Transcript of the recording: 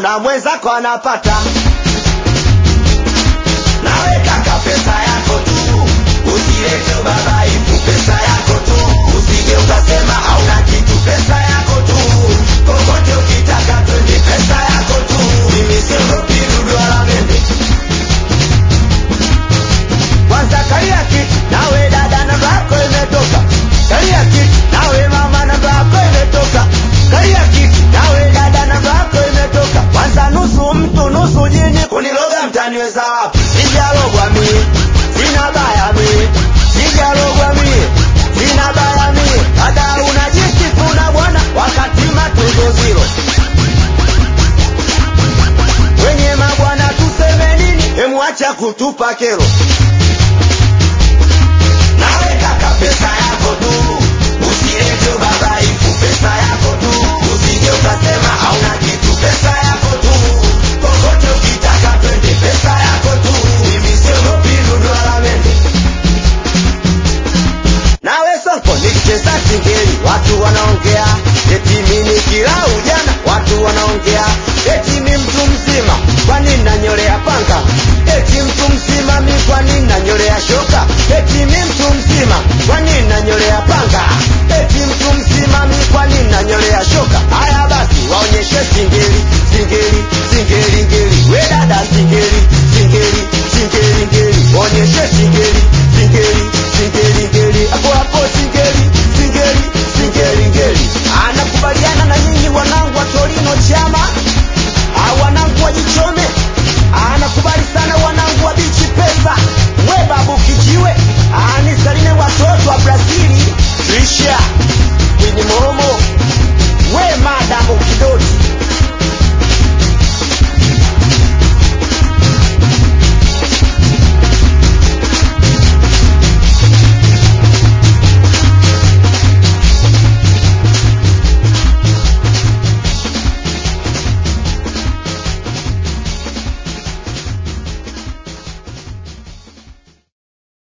kuna mwenzako anapata nawe kaka pesa yako tu usilete ubabaifu pesa yako tu usije ukasema hauna kitu pesa yako tu kokote ukitaka twende pesa yako tu mimi siogopi dudu wala mende kwanza kalia kiti nawe dada namba yako imetoka kalia kiti nawe mama namba yako imetoka kalia kiti nawe dada namba yako imetoka kwanza nusu mtu nusu jini kuniloga mtaniweza wapi sijalogwa mie sina baya mie sijalogwa mie sina baya mie dada unajisi kuna bwana wakati matunzo zilo wenye mabwana tuseme nini emwacha kutupa kero